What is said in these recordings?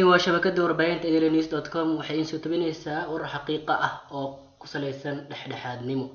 waa shabakada warbaahinta daily dot com waxay iin soo tabinaysaa warar xaqiiqa ah oo ku salaysan dhexdhexaadnimo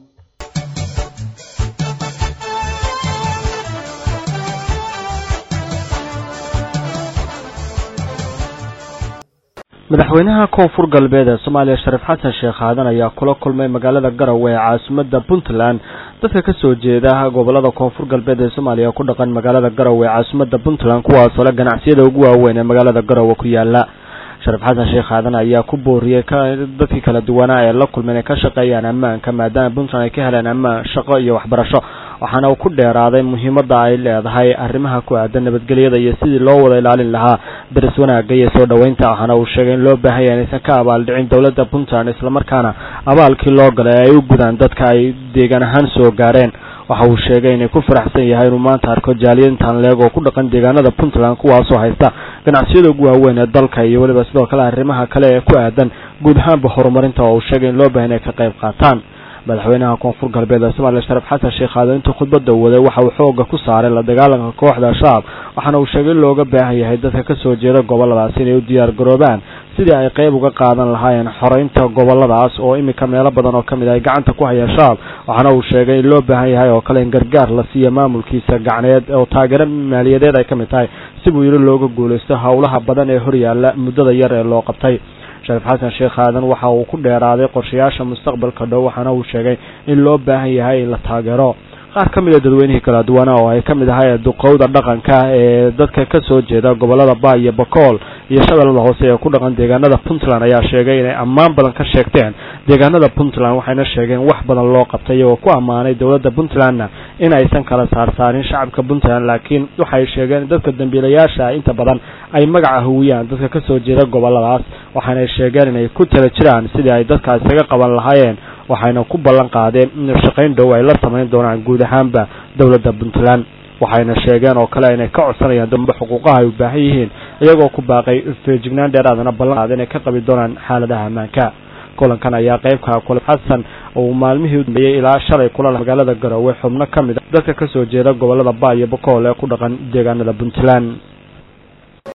madaxweynaha koonfur galbeed ee soomaaliya shariif xasan sheekh aadan ayaa kula kulmay magaalada garowe ee caasimada puntland dadka kasoo jeeda gobolada koonfur galbeed ee soomaaliya ku dhaqan magaalada garowe ee caasimada puntland kuwaasoo le ganacsiyada ugu waaweyn ee magaalada garowe ku yaala shariif xasan sheekh aadan ayaa ku booriyey dadkii kala duwanaa ee la kulma inay ka shaqeeyaan ammaanka maadaama puntland ay ka heleen ammaan shaqo iyo waxbarasho waxaana uu ku dheeraaday muhiimada ay leedahay arrimaha ku aadan nabadgelyada iyo sidii loo wada ilaalin lahaa daris wanaagga iyo soo dhoweynta waxaana uu sheegay in loo baahan yahay inaysan ka abaaldhicin dowladda puntland islamarkaana abaalkii loo galay ay u gudaan dadka ay deegaan ahaan soo gaareen waxa uu sheegay inay ku faraxsan yahay inuu maanta arko jaaliyintan leeg oo ku dhaqan deegaanada puntland kuwaasoo haysta ganacsiyada ugu waaweyn ee dalka iyo weliba sidoo kale arrimaha kale ee ku aadan guud ahaanba horumarinta oo uu sheegay in loo baahan inay ka qayb qaataan madaxweynaha koonfur galbeed ee soomaaliya shariif xasan sheekh aadan intuu khudbada waday waxa uu xooga ku saaray la dagaalanka kooxda al-shabaab waxaana uu sheegay in looga baahan yahay dadka kasoo jeeda goboladaas inay u diyaar garoobaan sidii ay qeyb uga qaadan lahaayeen xoreynta goboladaas oo iminka meelo badan oo kamid ay gacanta ku hayaan shabaab waxaana uu sheegay in loo baahan yahay oo kale in gargaar la siiyo maamulkiisa gacneed oo taageero maaliyadeed ay kamid tahay si buu yidhi looga guuleysto howlaha badan ee horyaala muddada yar ee loo qabtay shariif xasan sheekh aadan waxa uu ku dheeraaday qorshayaasha mustaqbalka dhow waxaana uu sheegay in loo baahan yahay in la taageero qaar ka mid a dadweynihii kala duwana oo ay ka mid ahay duqowda dhaqanka ee dadka kasoo jeeda gobolada ba iyo bakool iyo shabeellada hoose ee ku dhaqan deegaanada puntland ayaa sheegay inay ammaan badan ka sheegteen deegaanada puntland waxayna sheegeen wax badan loo qabtay iyagoo ku ammaanay dowladda puntlandna in aysan kala saarsaarin shacabka puntland laakiin waxay sheegeen dadka dambiilayaasha inta badan ay magaca hawiyaan dadka kasoo jeeda goboladaas waxaanay sheegeen inay ku tala jiraan sidii ay dadka isaga qaban lahaayeen waxayna ku ballan qaadeen in shaqayn dhow ay la samayn doonaan guud ahaanba dowladda puntland waxayna sheegeen oo kale inay ka codsanayaan dambe xuquuqaha ay u baahan yihiin iyagoo ku baaqay feejignaan dheeraadana ballan qaada inay ka qabi doonaan xaaladaha ammaanka kulankan ayaa qeybka kule xasan uu maalmihii u dambeeyey ilaa shalay kula magaalada garowe xubno ka mid a dadka kasoo jeeda gobolada ba iyo bakool ee ku dhaqan deegaanada puntland